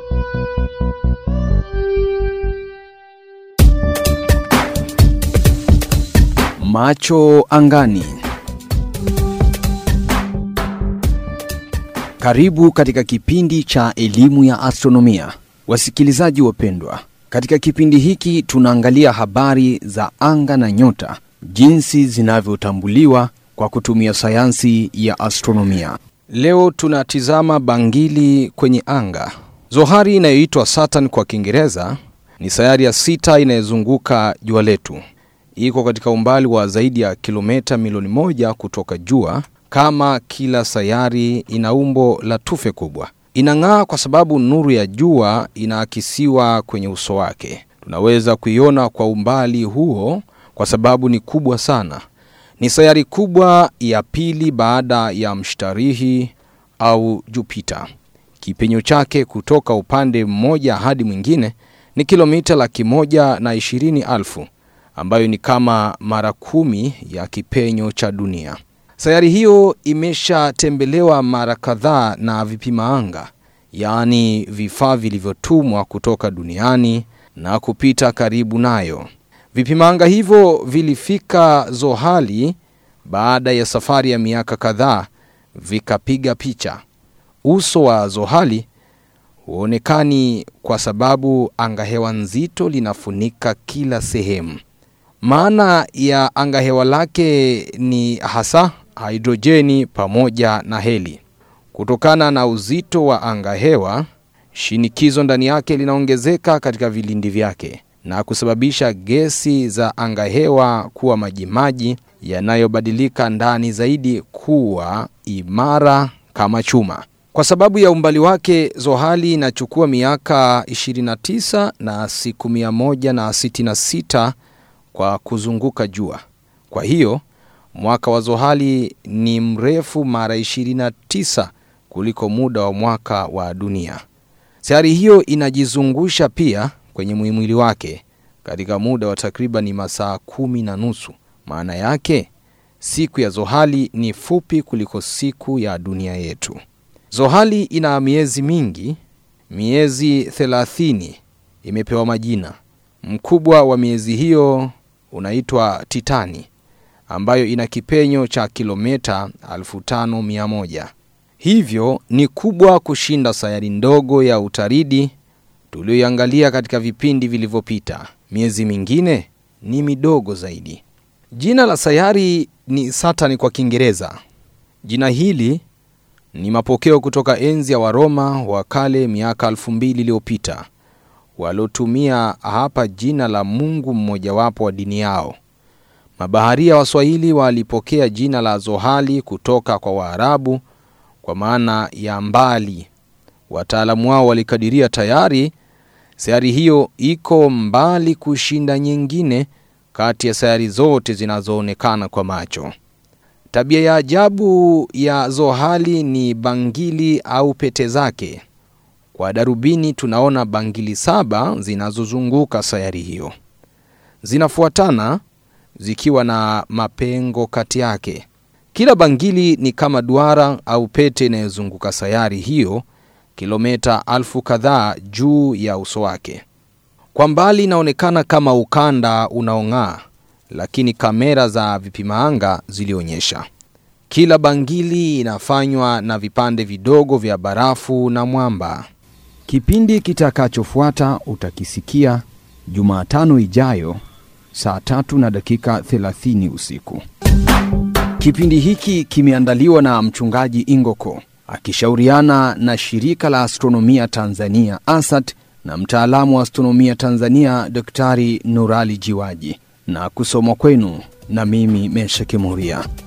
Macho angani. Karibu katika kipindi cha elimu ya astronomia. Wasikilizaji wapendwa, katika kipindi hiki tunaangalia habari za anga na nyota, jinsi zinavyotambuliwa kwa kutumia sayansi ya astronomia. Leo tunatizama bangili kwenye anga. Zohari inayoitwa Saturn kwa Kiingereza ni sayari ya sita inayozunguka jua letu. Iko katika umbali wa zaidi ya kilomita milioni moja kutoka jua. Kama kila sayari, ina umbo la tufe kubwa. Inang'aa kwa sababu nuru ya jua inaakisiwa kwenye uso wake. Tunaweza kuiona kwa umbali huo kwa sababu ni kubwa sana. Ni sayari kubwa ya pili baada ya mshtarihi au Jupita. Kipenyo chake kutoka upande mmoja hadi mwingine ni kilomita laki moja na ishirini alfu ambayo ni kama mara kumi ya kipenyo cha dunia. Sayari hiyo imeshatembelewa mara kadhaa na vipima anga, yaani vifaa vilivyotumwa kutoka duniani na kupita karibu nayo. Vipima anga hivyo vilifika Zohali baada ya safari ya miaka kadhaa, vikapiga picha. Uso wa Zohali huonekani kwa sababu angahewa nzito linafunika kila sehemu. Maana ya angahewa lake ni hasa hidrojeni pamoja na heli. Kutokana na uzito wa angahewa, shinikizo ndani yake linaongezeka katika vilindi vyake na kusababisha gesi za angahewa kuwa majimaji yanayobadilika ndani zaidi kuwa imara kama chuma. Kwa sababu ya umbali wake, Zohali inachukua miaka 29 na siku 166 kwa kuzunguka jua. Kwa hiyo mwaka wa Zohali ni mrefu mara 29 kuliko muda wa mwaka wa dunia. Sayari hiyo inajizungusha pia kwenye mwili wake katika muda wa takriban masaa kumi na nusu. Maana yake siku ya Zohali ni fupi kuliko siku ya dunia yetu. Zohali ina miezi mingi, miezi thelathini imepewa majina. Mkubwa wa miezi hiyo unaitwa Titani ambayo ina kipenyo cha kilomita 5100. Hivyo ni kubwa kushinda sayari ndogo ya Utaridi tuliyoiangalia katika vipindi vilivyopita. Miezi mingine ni midogo zaidi. Jina la sayari ni Saturn kwa Kiingereza. Jina hili ni mapokeo kutoka enzi ya Waroma wa kale miaka elfu mbili iliyopita waliotumia hapa jina la mungu mmojawapo wa dini yao. Mabaharia Waswahili walipokea jina la Zohali kutoka kwa Waarabu kwa maana ya mbali. Wataalamu wao walikadiria tayari sayari hiyo iko mbali kushinda nyingine kati ya sayari zote zinazoonekana kwa macho. Tabia ya ajabu ya Zohali ni bangili au pete zake. Kwa darubini tunaona bangili saba zinazozunguka sayari hiyo, zinafuatana zikiwa na mapengo kati yake. Kila bangili ni kama duara au pete inayozunguka sayari hiyo kilomita alfu kadhaa juu ya uso wake. Kwa mbali inaonekana kama ukanda unaong'aa, lakini kamera za vipima anga zilionyesha kila bangili inafanywa na vipande vidogo vya barafu na mwamba. Kipindi kitakachofuata utakisikia Jumatano ijayo saa tatu na dakika 30 usiku. Kipindi hiki kimeandaliwa na mchungaji Ingoko akishauriana na shirika la astronomia Tanzania ASAT na mtaalamu wa astronomia Tanzania Daktari Nurali Jiwaji na kusomwa kwenu na mimi Mesha Kimuria.